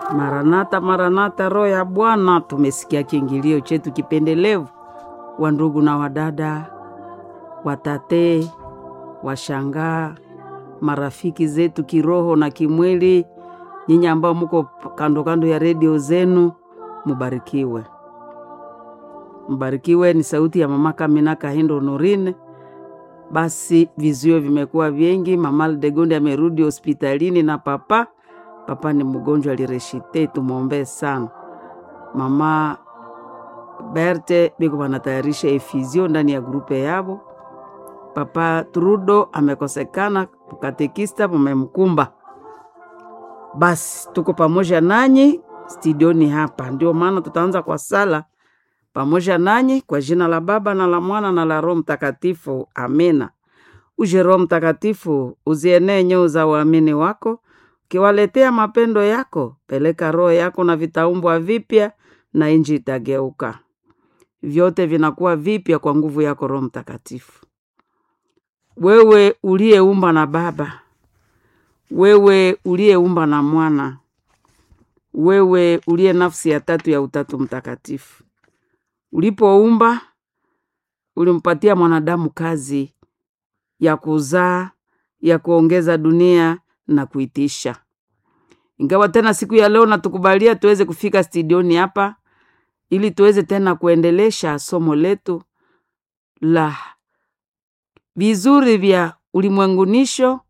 Maranatha, Maranatha, roho ya Bwana. Tumesikia kiingilio chetu kipendelevu, wa ndugu na wadada, watate, washangaa, marafiki zetu kiroho na kimwili, nyinyi ambao muko kando kando ya redio zenu, mubarikiwe, mbarikiwe. Ni sauti ya mama Kamina Kahindo Norine. Basi vizuio vimekuwa vingi. Mama Aldegonde amerudi hospitalini na papa papa ni mgonjwa alireshite, tumwombee sana. Mama Berte biko wanatayarisha efizio ndani ya grupe yabo. Papa Trudo amekosekana, katekista mumemkumba. Basi tuko pamoja nanyi studioni hapa, ndio maana tutaanza kwa sala pamoja nanyi kwa jina la Baba na la Mwana na la Roho Mtakatifu, amina. Uje Roho Mtakatifu, uzienee nyoo za waamini wako ukiwaletea mapendo yako. Peleka roho yako na vitaumbwa vipya, na inji itageuka, vyote vinakuwa vipya kwa nguvu yako Roho Mtakatifu. Wewe uliyeumba na Baba, wewe uliyeumba na Mwana, wewe uliye nafsi ya tatu ya Utatu Mtakatifu, ulipoumba ulimpatia mwanadamu kazi ya kuzaa, ya kuongeza dunia na kuitisha. Ingawa tena siku ya leo natukubalia tuweze kufika studioni hapa ili tuweze tena kuendelesha somo letu la vizuri vya ulimwengunisho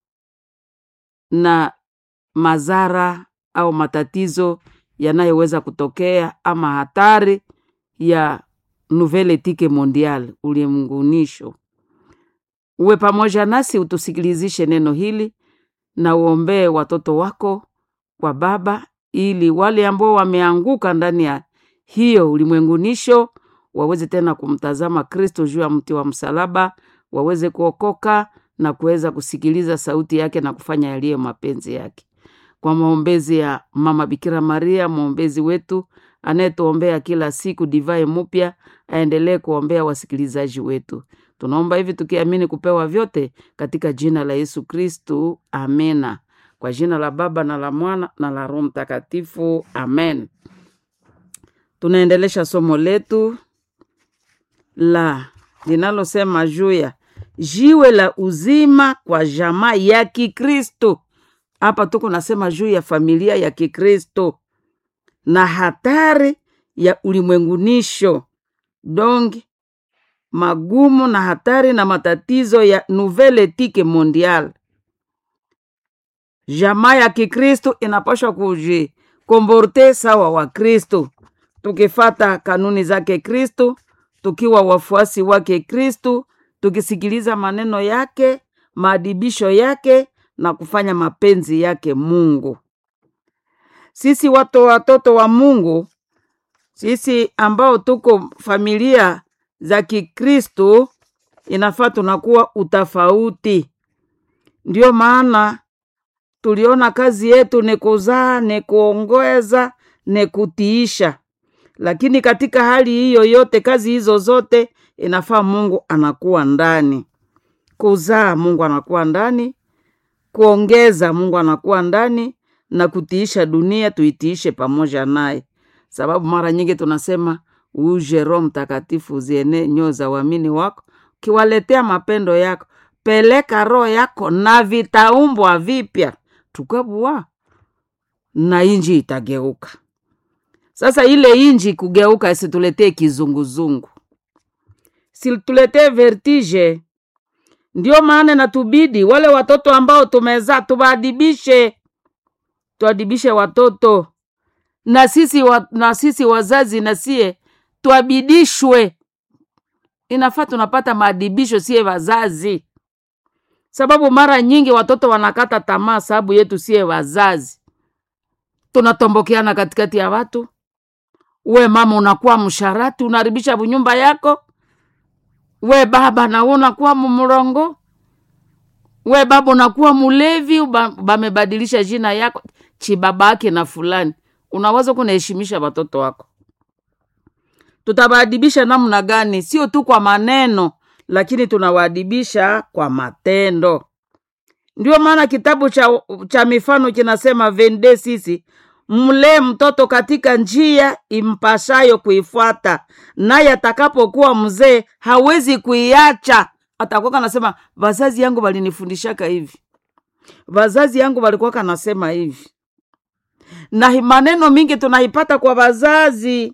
na madhara au matatizo yanayoweza kutokea ama hatari ya nouvelle etike mondiale, ulimwengunisho. Uwe pamoja nasi, utusikilizishe neno hili na uombee watoto wako kwa Baba, ili wale ambao wameanguka ndani ya hiyo ulimwengunisho waweze tena kumtazama Kristo juu ya mti wa msalaba, waweze kuokoka na kuweza kusikiliza sauti yake na kufanya yaliyo mapenzi yake. Kwa maombezi ya Mama Bikira Maria, mwombezi wetu anayetuombea kila siku divai mupya, aendelee kuombea wasikilizaji wetu. Tunaomba hivi tukiamini kupewa vyote katika jina la Yesu Kristu, amena. Kwa jina la Baba na la Mwana na la Roho Mtakatifu, amen. Tunaendelesha somo letu la linalosema juu ya jiwe la uzima kwa jamaa ya Kikristo. Hapa tuko nasema juu ya familia ya Kikristo na hatari ya ulimwengunisho dongi magumu na hatari na matatizo ya nouvelle etike mondiale. Jamaa ya Kikristo inapashwa kujikomborte sawa wa Kristo, tukifata kanuni zake Kristo, tukiwa wafuasi wake Kristo, tukisikiliza maneno yake, maadibisho yake na kufanya mapenzi yake Mungu. Sisi watu watoto wa Mungu, sisi ambao tuko familia za Kikristo inafaa tunakuwa utafauti. Ndiyo maana tuliona kazi yetu ni kuzaa, ni kuongoza, ni kutiisha. Lakini katika hali hiyo yote, kazi hizo zote inafaa Mungu anakuwa ndani. Kuzaa, Mungu anakuwa ndani. Kuongeza, Mungu anakuwa ndani, na kutiisha dunia, tuitiishe pamoja naye, sababu mara nyingi tunasema uje Roho Mtakatifu uziene nyoo za uamini wako, ukiwaletea mapendo yako. Peleka roho yako na vitaumbwa vipya, tukabua na inji itageuka. Sasa ile inji kugeuka isituletee kizunguzungu, situletee vertige. Ndio maana natubidi wale watoto ambao tumezaa tuwaadibishe, tuadibishe watoto na sisi, wa, na sisi wazazi nasie tuabidishwe. Inafaa tunapata maadibisho sie wazazi, sababu mara nyingi watoto wanakata tamaa sababu yetu sie wazazi. Tunatombokeana katikati ya watu. We mama unakuwa msharati, unaharibisha bunyumba yako. We baba na unakuwa mumrongo. We baba unakuwa mulevi, bamebadilisha jina yako chibabake na fulani. Unaweza kunaheshimisha watoto wako tutawaadibisha namna gani? Sio tu kwa maneno, lakini tunawaadibisha kwa matendo. Ndio maana kitabu cha, cha mifano kinasema vende sisi mlee mtoto katika njia impashayo kuifuata, naye atakapokuwa mzee hawezi kuiacha. Atakuwa kanasema vazazi yangu walinifundishaka hivi, vazazi yangu walikuwa kanasema hivi, na hi- maneno mingi tunaipata kwa wazazi.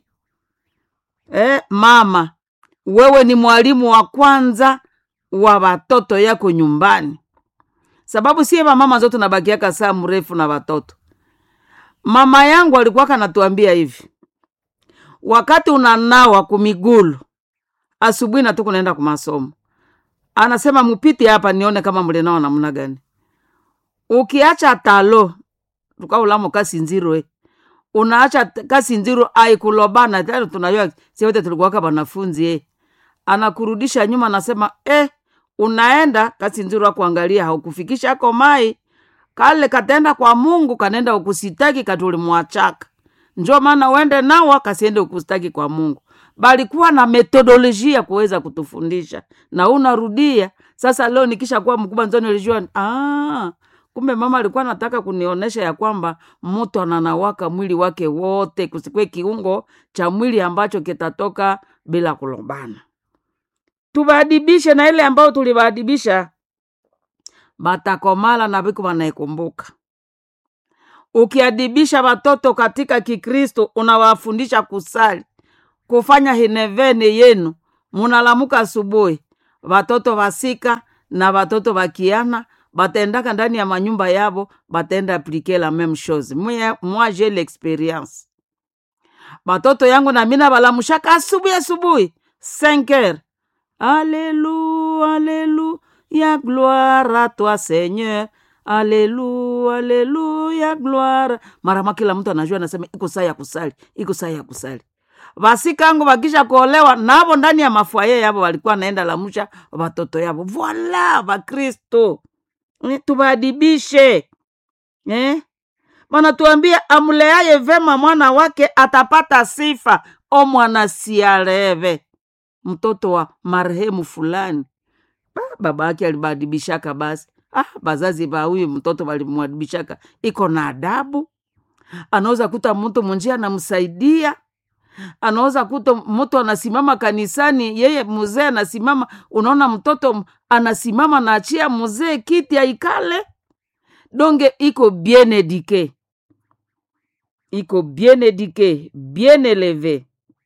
Eh, mama wewe ni mwalimu wa kwanza wa watoto yako nyumbani, sababu sie vamama zote tunabakiaka saa mrefu na watoto. Mama yangu alikuwa kanatuambia hivi, wakati unanawa kumigulu asubuhi na tu kunaenda kumasomo, anasema mupite hapa nione kama mlinawa namna gani. Ukiacha talo tukaulamo kasinziro eh. unaacha t- kasinziro aikulobana tena, tunajua si wote tulikuwaka wanafunzi eh. Anakurudisha nyuma, anasema eh, unaenda kasinziro akuangalia haukufikisha ako mai kale katenda kwa Mungu kanenda ukusitaki katulimwachaka njo maana uende nawa kasiende ukusitaki kwa Mungu. Balikuwa na metodolojia kuweza kutufundisha na unarudia sasa. Leo nikisha kuwa mkubwa nzo nilijua ah, kumbe mama alikuwa anataka kunionyesha ya kwamba mtu ananawaka mwili wake wote, kusikwe kiungo cha mwili ambacho kitatoka bila kulombana. Tubaadibishe na ile ambayo tulibaadibisha batakomala na viku wanaikumbuka. Ukiadibisha watoto katika Kikristo, unawafundisha kusali, kufanya hinevene yenu, munalamuka asubuhi, watoto wasika na watoto wakiana batendaka ndani ya manyumba yabo, batenda aplike la meme chose. Mwe- Moi j'ai l'experience batoto yangu na mina balamushaka asubuhi asubuhi 5 heures Alléluia, Alléluia, gloire à toi Seigneur. Alléluia, Alléluia, gloire. Mara kila mtu anajua anasema iko saa ya kusali, iko saa ya kusali. Vasikangu wakisha kuolewa navo ndani ya mafwaye yavo walikuwa naenda lamusha watoto yavo. Voila, Vakristo Eh, tuwaadibishe eh? Wanatuambia amleaye vema mwana wake atapata sifa, o mwana siareve mtoto wa marehemu fulani Ba, baba yake alibadibishaka basi ah, bazazi ba huyu mtoto walimwadibishaka iko na adabu anaweza kuta mtu munjia anamsaidia anaweza kuta mtu anasimama kanisani yeye mzee anasimama unaona mtoto m- anasimama naachia mzee kiti aikale donge iko bien edike iko bien edike bien eleve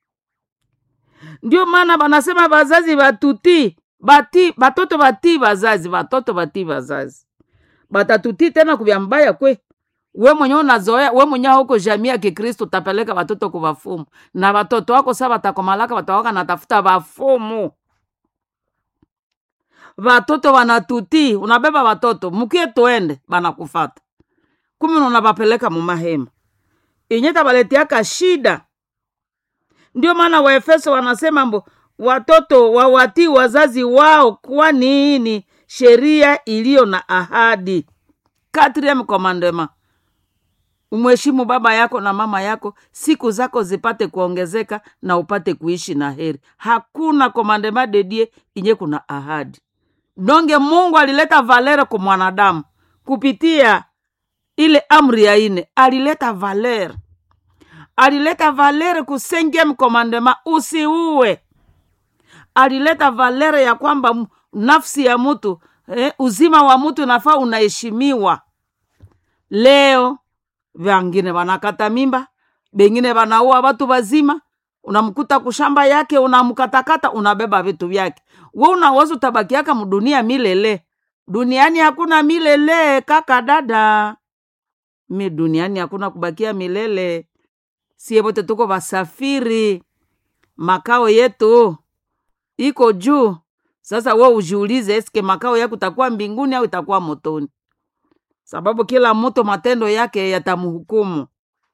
ndio maana banasema bazazi batuti bati batoto batii bazazi batoto batii bazazi batatutii tena kubya mbaya kwe we mwenye unazoea we mwenye huko jamii ya kikristo utapeleka watoto kwa wafumu na watoto wako sa batakomalaka batawaka natafuta wafumu watoto wanatutii unabeba watoto mukie tuende banakufata kumi unabapeleka mumahema inye tabaletiaka shida ndio maana waefeso wanasema mbo watoto wawatii wazazi wao kwani ni sheria iliyo na ahadi katriem komandema umheshimu baba yako na mama yako siku zako zipate kuongezeka na upate kuishi na heri hakuna komandema dedie inye kuna ahadi donge mungu alileta valere kwa mwanadamu kupitia ile amri ya ine alileta valere alileta valere ku cinquième commandement usiue alileta valere ya kwamba m- nafsi ya mtu eh, uzima wa mtu nafaa unaheshimiwa leo vangine wanakata mimba bengine wanaua watu wazima unamkuta kushamba yake unamkatakata unabeba vitu vyake we unaweza utabakiaka mdunia milele duniani hakuna milele kaka dada mi duniani hakuna kubakia milele sie wote tuko wasafiri makao yetu iko juu sasa we ujiulize eske makao yako itakuwa mbinguni au itakuwa motoni sababu kila mtu matendo yake yatamhukumu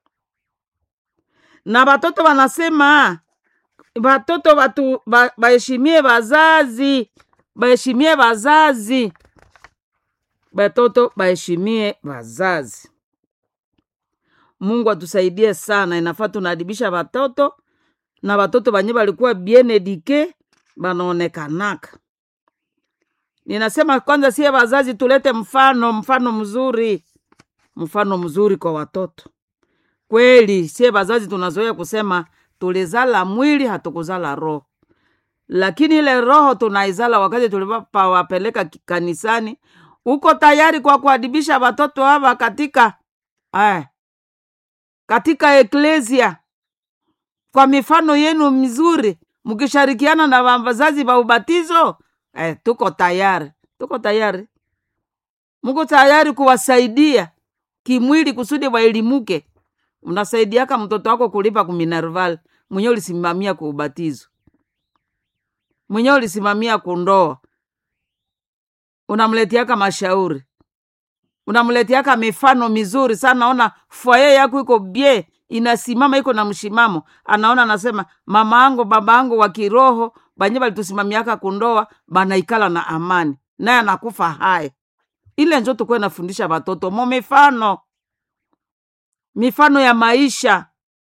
na watoto wanasema watoto watu ba- baheshimie wazazi baheshimie wazazi watoto baheshimie wazazi mungu atusaidie sana inafaa tunaadibisha watoto na watoto banye balikuwa bien edike banaonekanaka ninasema kwanza sie wazazi tulete mfano mfano mzuri mfano mzuri kwa watoto kweli sie bazazi tunazoea kusema tulizala mwili hatukuzala roho lakini ile roho tunaizala wakati tulipawapeleka ki- kanisani uko tayari kwa kuadibisha watoto hawa katika eh, katika eklesia kwa mifano yenu mizuri mkishirikiana na wazazi wa ubatizo eh, tuko tayari tuko tayari mko tayari kuwasaidia kimwili kusudi waelimuke unasaidiaka mtoto wako kulipa kuminerval mwenye ulisimamia kwa ubatizo mwenye ulisimamia kundoa unamletiaka mashauri unamletiaka mifano mizuri sana ona fwaye yako iko bie inasimama iko na mshimamo anaona anasema mama angu baba angu wa kiroho banye balitusimamiaka kundoa banaikala na amani naye anakufa haya ile njo tukuwe nafundisha watoto mo mifano mifano ya maisha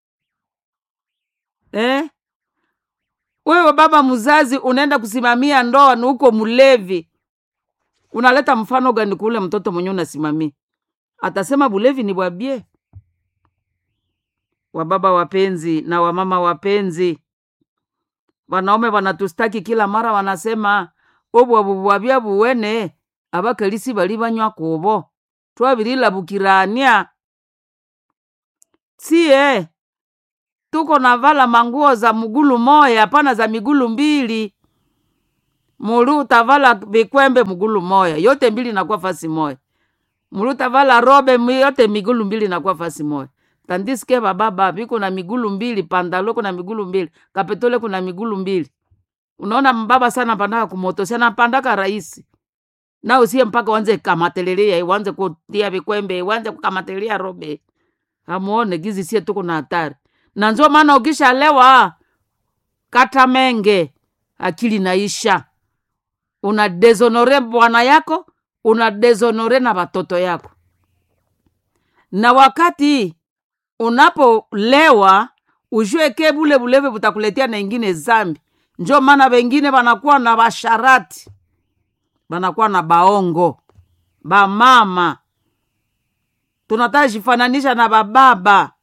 eh? wewe baba mzazi unaenda kusimamia ndoa ni uko mlevi unaleta mfano gani kule mtoto mwenye unasimamia atasema bulevi ni bwabie wababa wapenzi na wamama wapenzi wanaume wanatustaki kila mara wanasema obwabubwabya buwene abakalisi bali banywa kubo twabililabukirania sie tuko navala manguo za mgulu moya hapana za migulu mbili mulu utavala vikwembe mgulu moya yote mbili nakuwa fasi moya mulu utavala robe mi- yote migulu mbili nakuwa fasi moya tandiske bababa viko na migulu mbili pandalo kuna migulu mbili kapetole kuna migulu mbili unaona mbaba sana pandaka kumoto sana pandaka rahisi na usie mpaka wanze kamatelelia wanze kutia vikwembe wanze kukamatelia robe amuone gizi sie tuko na hatari na njo maana ukishalewa kata menge akili naisha una dezonore bwana yako una dezonore na watoto yako na wakati unapolewa ujue ke bule bulevi butakuletea na ingine zambi njo maana wengine wanakuwa na basharati banakuwa na baongo bamama tunataka jifananisha na bababa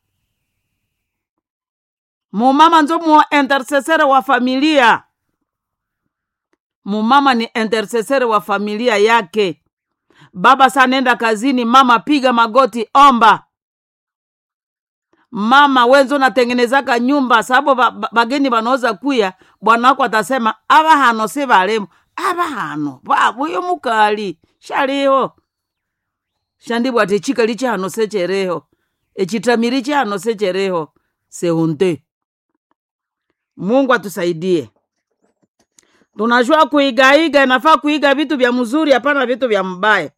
mumama nzo mu intercessere wa familia mumama ni intercessere wa familia yake baba sanenda kazini mama piga magoti omba mama wenzo natengenezaka nyumba sababu ba- ba- bageni banaweza kuya bwana wako atasema aba hano si balemu aba hano babu uyo mukali shaliho shandibwa ati chikali chihano sechereho echitamiri chihano sechereho seunte mungu atusaidie tunajua kuigaiga inafaa kuiga vitu vya mzuri hapana vitu vya mbaya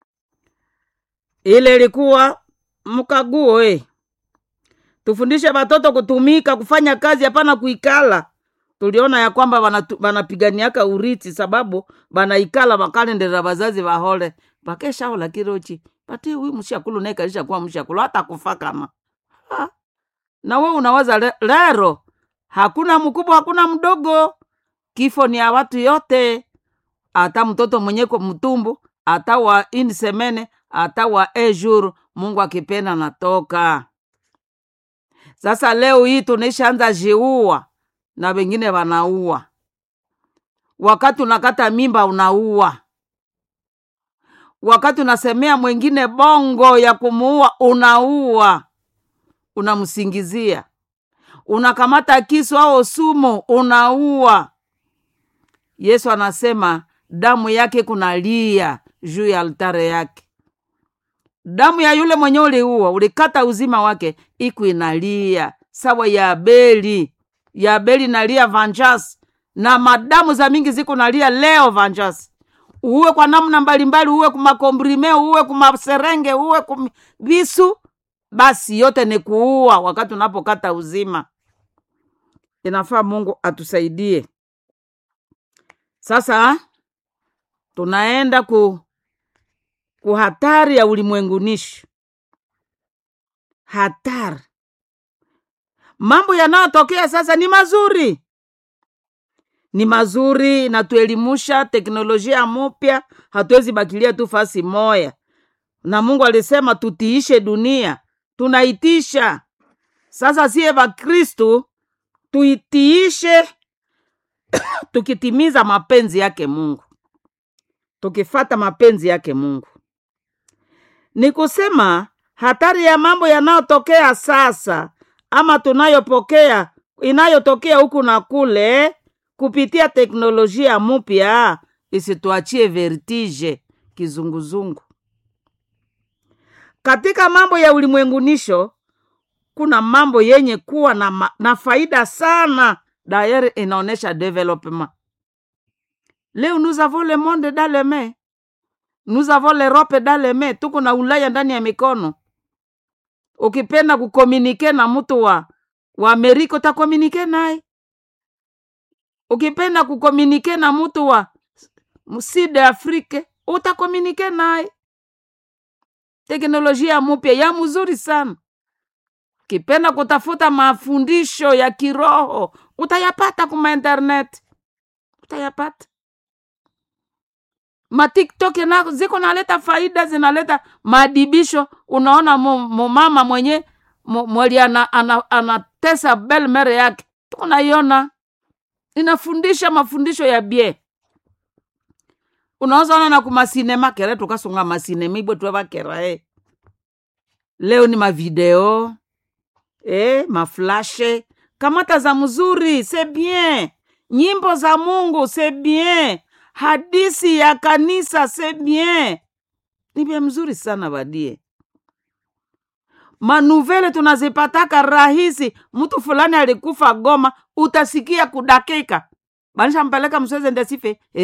ile ilikuwa mkaguo eh. tufundishe watoto kutumika kufanya kazi hapana kuikala tuliona ya kwamba wanatu- wanapiganiaka uriti sababu wanaikala wakalendera wazazi wahole pakeshaola kirochi pati huyu mshakulu naye kalisha kuwa mshakulu hata kufa kama ha. na we unawaza le, lero hakuna mkubwa hakuna mdogo kifo ni ya watu yote hata mtoto mwenyeko mtumbu hata wa insemene hata wa ejuru mungu akipenda natoka sasa leo hii tunaishaanza jiua na wengine wanaua wakati unakata mimba unaua wakati unasemea mwingine bongo ya kumuua unaua unamsingizia unakamata kisu au sumu unaua yesu anasema damu yake kunalia juu ya altare yake damu ya yule mwenye uliua ulikata uzima wake iku inalia sawa ya abeli ya abeli nalia vanjas na madamu za mingi ziko nalia leo vanjas uwe kwa namna mbalimbali uwe kumakombrime uwe kumaserenge uwe kum visu basi yote ni kuua wakati unapokata uzima inafaa mungu atusaidie sasa tunaenda ku ku hatari ya ulimwengunishi hatari mambo yanayotokea sasa ni mazuri ni mazuri natuelimusha teknolojia mupya hatuwezi bakilia tu fasi moya na mungu alisema tutiishe dunia tunaitisha sasa siye vakristu tuitiishe tukitimiza mapenzi yake mungu tukifata mapenzi yake mungu ni kusema hatari ya mambo yanayotokea sasa ama tunayopokea inayotokea huku na kule kupitia teknolojia mpya isituachie vertige kizunguzungu katika mambo ya ulimwengunisho kuna mambo yenye kuwa na, ma, na faida sana dayere inaonyesha development leo nous avons le monde dans les mains nous avons l'europe dans les mains tuko na ulaya ndani ya mikono ukipenda kukomunike na mtu wa wa amerika utakomunike naye ukipenda kukomunike na mtu wa sud afrique utakomunike naye teknolojia mupya ya mzuri sana ukipenda kutafuta mafundisho ya kiroho utayapata kuma internet utayapata matiktok na ziko naleta faida zinaleta madibisho unaona mumama mwenye mweli anatesa ana, ana, ana belmere yake tunaiona inafundisha mafundisho ya bie unaweza ona na kumasinema kere tukasunga masinema ibwe twevakera e leo ni mavideo e, maflashe kamata za mzuri se bien nyimbo za mungu se bien hadisi ya kanisa se bien ni vya mzuri sana vadie manuvele tunazipataka rahisi mtu fulani alikufa goma utasikia kudakika banishampeleka msweze ndesife